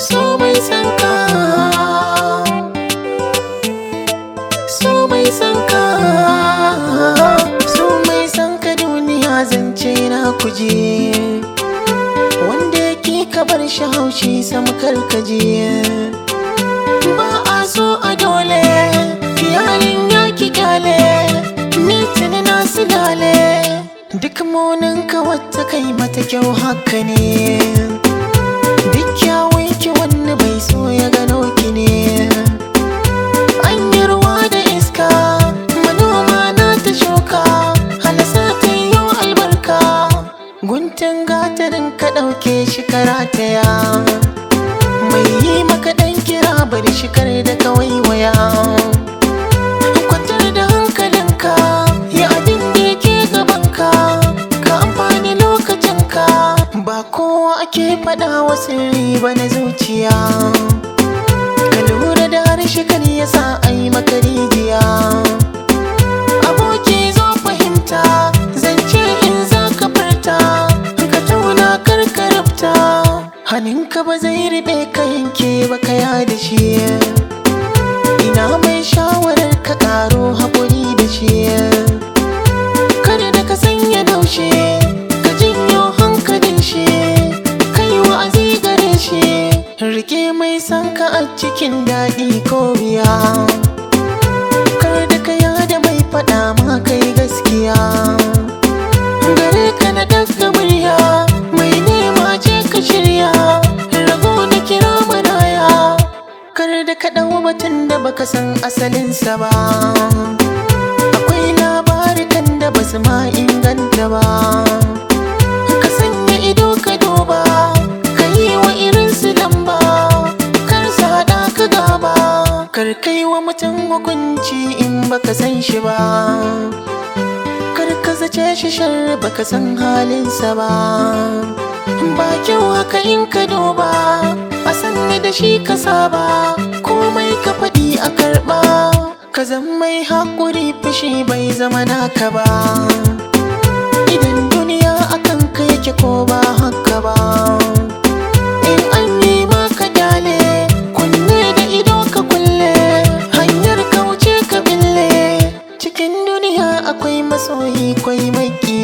so mai san ka so mai san ka so mai san ka duniya zance na kuje wanda yake ka bar shi haushi sam karkaje ba a so a dole yayin ya ki kyale ni tuni na silale duk munin ka wata kai mata kyau haka ne duk kyawun ki wani bai so ya gano ki ne an yi ruwa da iska manoma na ta shuka halasa ta yi albarka guntun gatarin ka ɗauke shi karataya mai yi maka ɗan kira bari shi kar da kawai waya kwantar da hankalinka ya abin da yake gabanka ka amfani lokacinka ba kowa ake faɗa wa sirri ba na zuciya ka lura da harshe kan ya sa a yi maka rijiya aboki zo fahimta zance in za ka furta ka tauna karkarabta hannunka ba zai riɓe ka yanke ba ka da shi ina mai shawarar ka ƙaro haƙuri da shi kada da ka sanya daushe ka jinyo hankalin shi kai wa'azi gare shi rike mai san ka a cikin daɗi ko biya kar da ka yada mai faɗa ma kai gaskiya gare ka na daga murya mai nema je ka shirya rago na kira maraya kar da ka ɗau batun da baka san asalinsa ba akwai labarikan da basu ma inganta ba ka sanya ido ka duba ka yi wa irinsu lamba kar su haɗa ka gaba kar kai wa mutum hukunci in baka san shi ba kar ka zace shi shar baka san halinsa ba ba kyau haka in ka duba a sanni da shi ka saba komai ka faɗi a karɓa ka zan mai haƙuri fushi bai zama naka ba idan duniya akan ka yake ko ba haka ba in an yi maka dale kunne da ido ka kulle hanyar kauce ka bille cikin duniya akwai masoyi kwai maki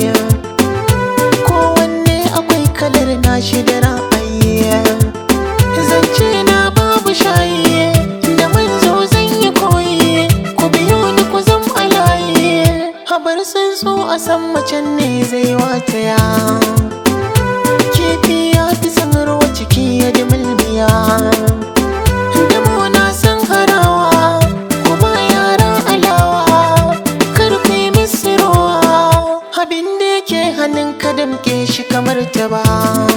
kowanne akwai kalar nashi da ra'ayi zance na babu shayi da manzo zan yi koyi ku biyo ni ku zam alayi habar sun so a san macen ne zai wataya kifi ya fi san ruwa ciki ya ji mulmiya Damo na san harawa kuma yara alawa kar ku yi musu rowa abin da yake hannun ka damke shi kamar ta ba